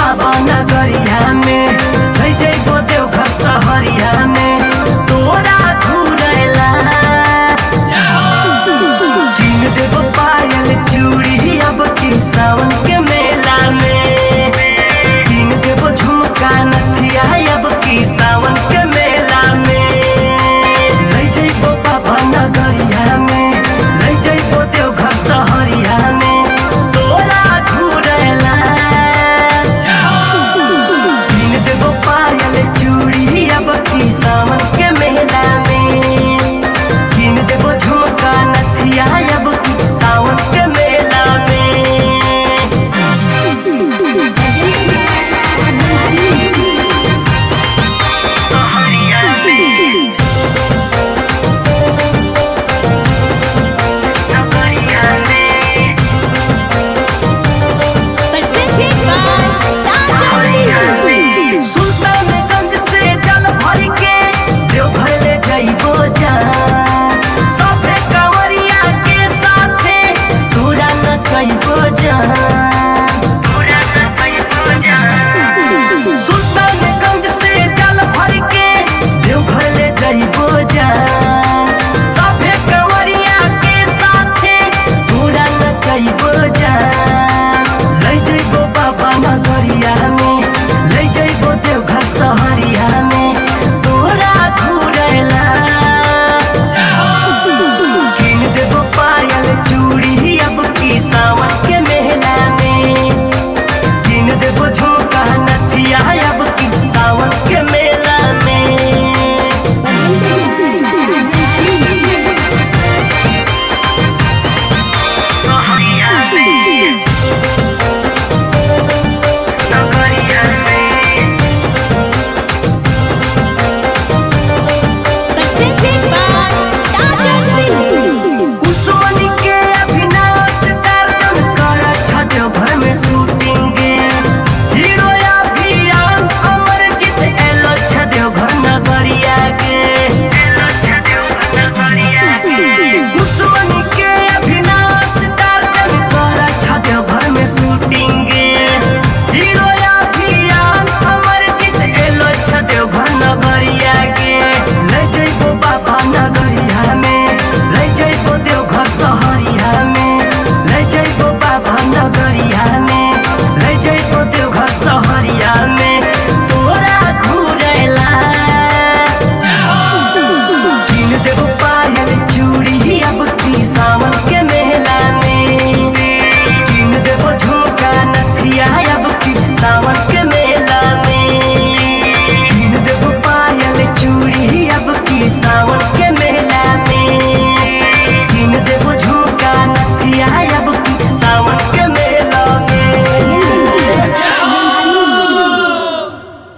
बाबा नगरिया में रह जइबो देवघर सहरिया में तोरा घुरेला किन देबो पायल चूड़ी अब की सावन के मेला में किन देबो झुमका नथिया अब की सावन के मेला में रह जइबो बाबा नगरिया में रह जइबो देवघर सहरिया में तोरा घुरेला किन देबो पायल चूड़ी अब की सावन के मेला में किन देबो झुमका नथिया अब की सावन के मेला में सहरिया में नगरिया में Presented by Tata Music. Sultanganj से जल भर के देवघर ले जइबो जा सभे कंवरिया के साथे तोरा न जइबो जा